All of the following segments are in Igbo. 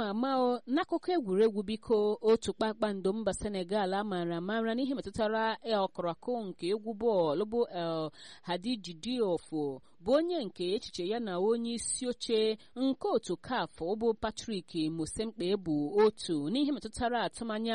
ama ama o n'akụkọ egwuregwu biko otu kpakpando mba senegal amaara amara n'ihe metụtara ọkọrọkụ nke egwu bọọlụ bụ el hadiji diofo bụ onye nke echiche ya na onye isi oche nke otu caf bụ patrik mosemkpe bụ otu n'ihe metụtara atụmanya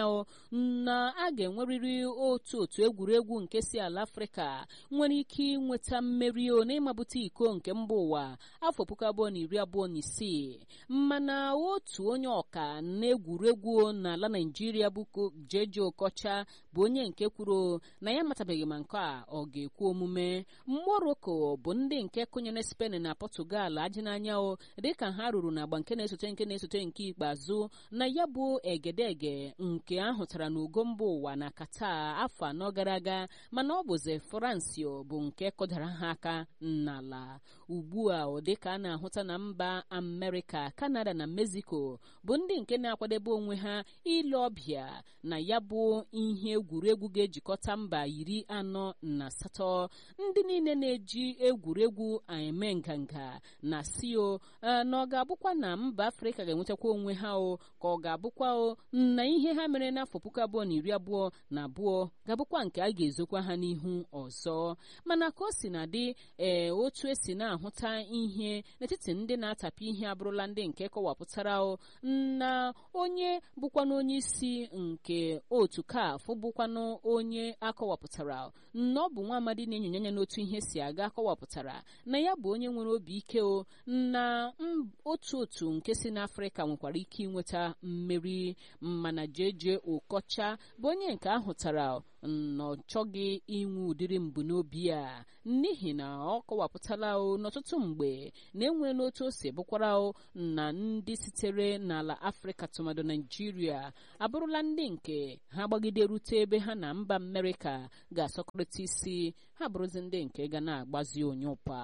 na a ga-enwerịrị otu otu egwuregwu nke si ala afrịka nwere ike inweta mmeri o n'ịmabute iko nke mba ụwa afọ puku abụọ na iri abụọ na isii mana otu onye ọka na-egwuregwu n'ala naijiria bụ jeje okocha bụ onye nke kwuru na ya amatabeghị ma nke a ọ ga-ekwu omume morocco bụ ndị nke kụnyere spain na portugal ajị n'anya o dịka ha ruru n'agba nke na-esote nke na-esote nke ikpeazụ na ya bụ egedege nke ahụtara n'ugo mba ụwa na kata afọ anọ gara aga mana ọ bụzi fransio bụ nke kụdara ha aka n'ala ugbu a dịka a na-ahụta na mba amerịka kanada na mexico bụ ndị nke na-akwadebe onwe ha ile ọbịa na ya bụ ihe egwuregwu ga-ejikọta mba iri anọ na asatọ ndị niile na-eji egwuregwu eme nganga na sio na ọ ga-abụkwa na mba afrịka ga-enwetakwa onwe ha o ka ọ ga-abụkwa o na ihe ha mere n'afọ puku abụọ na iri abụọ na abụọ ga-abụkwa nke a ga-ezokwa ha n'ihu ọzọ mana ka o si na dị ee otu esi na-ahụta ihe n'etiti ndị na-atapụ ihe abụrụla ndị nke kọwapụtara o na onye bụkwanụ onye isi nke otu kaf bụkwanụ onye akọwapụtara na ọ bụ nwa amadi na-enyonye anya n'otu ihe si aga akọwapụtara na ya bụ onye nwere obi ike o na otu otu nke si n'afrịka nwekwara ike inweta mmeri mana jeje okocha bụ onye nke ahụtara na ọ chọghị inwe ụdịrị mbunobi a n'ihi na ọ kọwapụtala o n'ọtụtụ mgbe na-enwe n'otu o si bụkwara o na ndị sitere n'ala afrịka tụmadụ naijiria abụrụla ndị nke ha gbagide rute ebe ha na mba amerịka ga-asọkọrịta isi ha bụrụzi ndị nke ga na-agbazi onye ụpa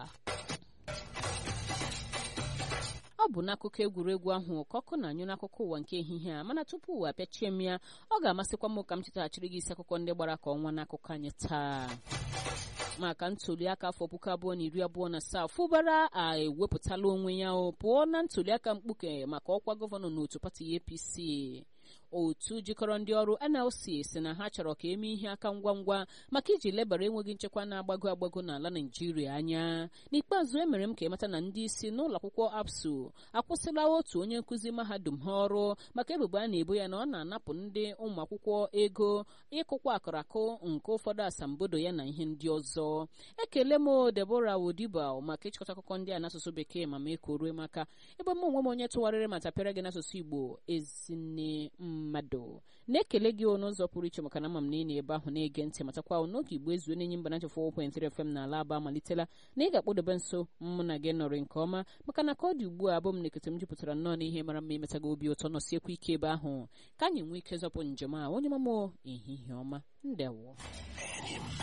ọ bụ n'akụkọ egwuregwu ahụ ka ọkụ na-anyụ n'akụkọ ụwa nke ehihie a mana tupu ụwa apịachie m ya ọ ga-amasịkwa m ka m chetaghachiri gị isi akụkọ ndị gbara ka ọnwa n'akụkọ anyị taa maka ntụliaka afọ puku abụọ na iri abụọ na asaa fụbara a ewepụtala onwe ya pụọ na ntụliaka mkpuke maka ọkwa gọvanọ n'otu pati apc otu jikọrọ ndị ọrụ nlc si na ha chọrọ ka eme ihe aka ngwa ngwa maka iji lebara enweghị nchekwa na-agbago agbago n'ala naijiria anya n'ikpeazụ emere m ka ịmata na ndị isi n'ụlọ akwụkwọ apsu akwụsịla otu onye nkụzi mahadum ha ọrụ maka ebubo a na-ebo ya na ọ na-anapụ ndị ụmụ akwụkwọ ego ịkụkwa akụrakụ nke ụfọdụ asambodo ya na ihe ndị ọzọ ekele m debora wodiba maka ịchịkọta akụkọ ndị a n'asụsụ bekee ma mee ka o rue maka ebe m onwe m onye tụgharịrị ma tapịara gị n'asụsụ igbo ezinne mmadụ na-ekele gị n'ụzọ pụrụ iche maka na ama m na ị na-ebe ahụ na-ege ntị matakwa n'oge igbo ezuo n'enyi mba nacha 4.3 FM n'ala aba amalitela na ị ga-akpụdobe nso mụ na gị nọrị nke ọma maka na ka ọ dị ugbu a abụ m na-ekete m jupụtara nnọọ n'ihe mara mma imetaga obi ụtọ nọsiekwa ike ebe ahụ ka anyị nwee ike zọpụ njem a onye mamo ehihie ọma ndewo